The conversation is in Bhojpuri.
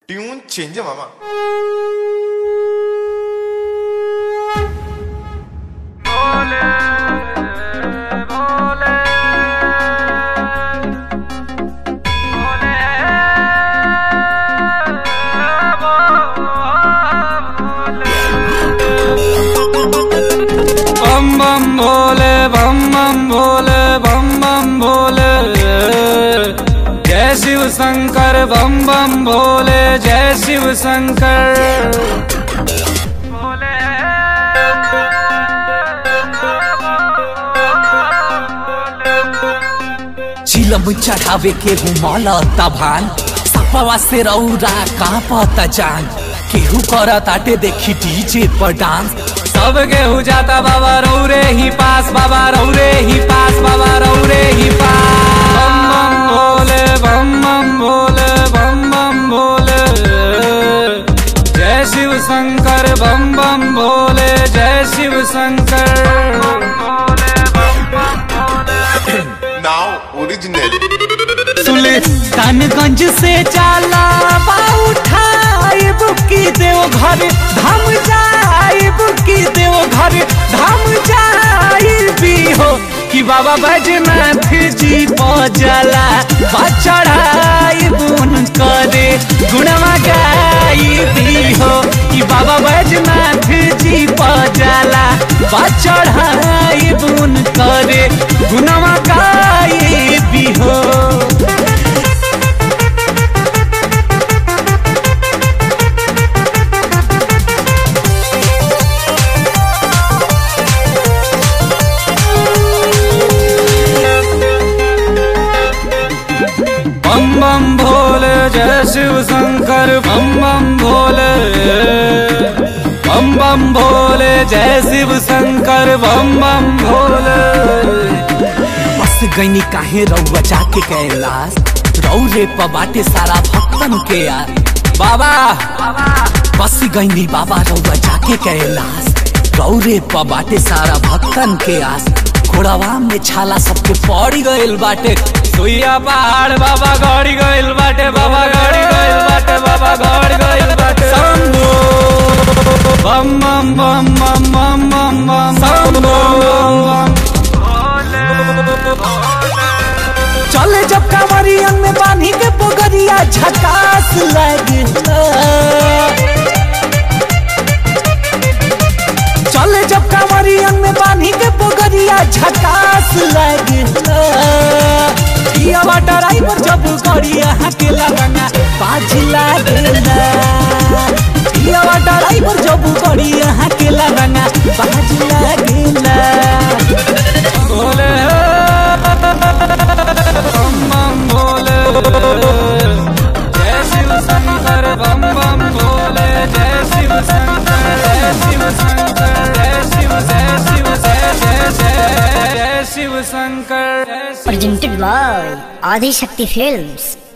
ट्यून चेंज आहे मामा बम बम भोले बम बम भोले बम बम भोले जय शिव शंकर बम बम भोले जय शिव शंकर चिलम चढ़ावे के घुमल तभान सपवा से रौरा कांपत जान केहू करत आटे देखी डीजे पर डांस सब गेहूँ जाता बाबा रौरे ही पास बाबा रौरे ही पास बाबा रौरे ही पास बम बम भोले बम बम भोले बम बम भोले जय शिव शंकर बम बम भोले जय शिव शंकर नाव ओरिजिनल सुल्तानगंज से जाला उठाए बुकी देव घर धाम जाए बुकी देव घर धाम जाए भी हो कि बाबा बैजनाथ जी पजला चढ़ाई बुन करे गुणवा गाई भी हो कि बाबा बैजनाथ जी पजला चढ़ाई बुन करे गुणवा गाई भी हो बम बम भोले जय शिव शंकर बम बम भोले बम बम भोले जय शिव शंकर बम बम भोले बस गईनी काहे रउआ जाके कैलाश रौरे पबाटे सारा भक्तन के यार बाबा बस गईनी बाबा रउआ जाके कैलाश रौरे पबाटे सारा भक्तन के आस घोड़ावा में छाला सबके पड़ी गइल बाटे सुइया पहाड़ बाबा गड़ी गइल बाटे बाबा गड़ी गइल बाटे बाबा गड़ी गइल बाटे शंभो बम बम बम बम बम बम बम शंभो चले जब कांवरियन में बांधी के पोगरिया झकास लगता चले जब कांवरियन में बांधी के पोगरिया झकास लगता ये ड्राइवर जब गड़िया के लगना बाज लागला ये ड्राइवर जब गड़िया के लगना बाज लागला भोले बम बम भोले जय शिव शंकर बम बम भोले जय शिव शंकर जय शिव शंकर जय शिव जय शिव जय जय जय जय शिव शंकर जय Shiv presented by Adi Shakti Films.